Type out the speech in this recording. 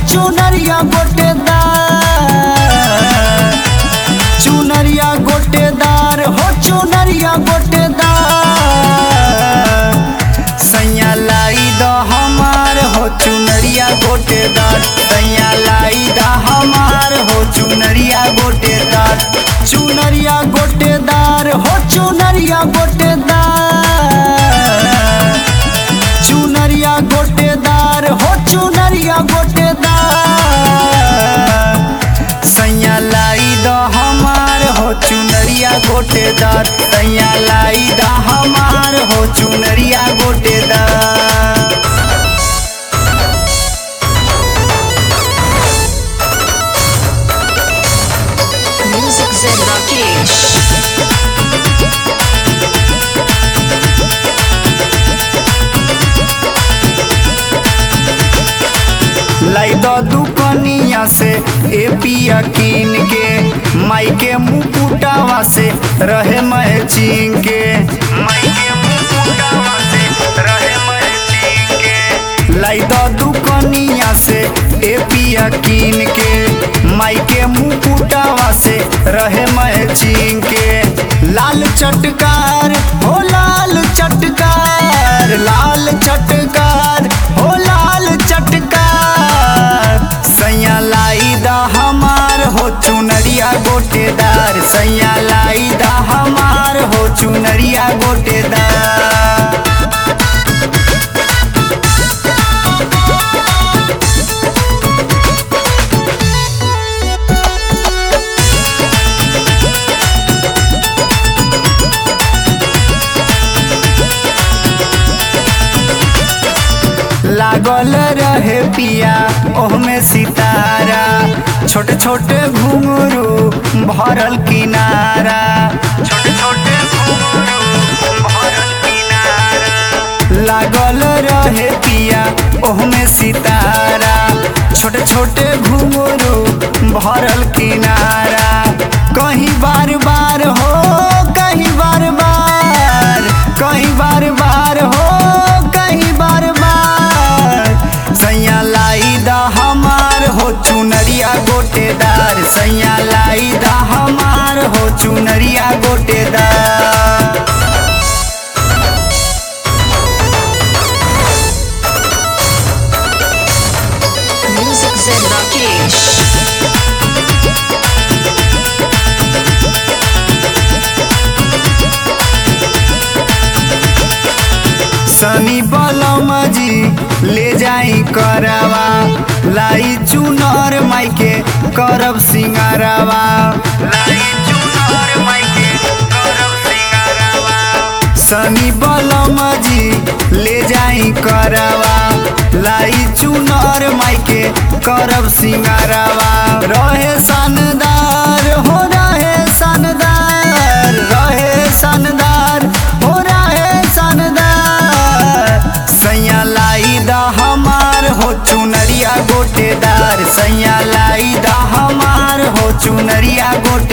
चुनरिया गोटेदार चुनरिया गोटेदार हो चुनरिया गोटेदार सैया लाई द हमार हो चुनरिया गोटेदार सैया लाई द हमार हो चुनरिया गोटेदार चुनरिया गोटेदार हो चुनरिया गोटेदार चुनरिया गोटेदार हो चुनरिया गोटेदार सैया लाई द हमार हो चुनरिया गोटेदार सैया लाई द हमार हो चुनरिया गोटेदार Music Zen Rakesh. लाई द दुकनिया से ए पिया कीन के माई के मुकुटावा से रहे मैचिंग के माई के मुकुटावा से रहे मैचिंग के लाई द दुकनिया से ए पिया कीन के माई के मुकुटावा से रहे मैचिंग के लाल चटकार हो लाल चटकार लाल चटकार हो लाल चटकार सैया लाई दा हमार हो चुनरिया गोटेदार सैया लाई दा हमार हो चुनरिया गोटेदार लागल रहे पिया ओहमे सितारा छोटे छोटे घुंघरू भरल किनारा छोटे छोटे घुंघरू भरल किनारा लागल रहे पिया ओहमे सितारा छोटे छोटे घुंघरू भरल किनारा कहीं बार बार हो कहीं बार बार कहीं बार बार हो कहीं बार बार सैया लाई दा हमार हो चुनरिया गोटेदार सैया लाई दा हमार हो चुनरिया गोटेदार Music Zen Rakesh. सनी बलम जी ले जाई करवा लाई चुनर माई के करब सिंगारवा लाई चुनर माई के करब सिंगारवा सनी बलम जी ले जाई करवा लाई चुनर माई के करब सिंगारवा रहे शानदार हो रहे शानदार रहे शानदार हो रहे शानदार सैया लाई दा हमार हो चुनरिया गोटेदार सैया लाई दा हमार हो चुनरिया गोटे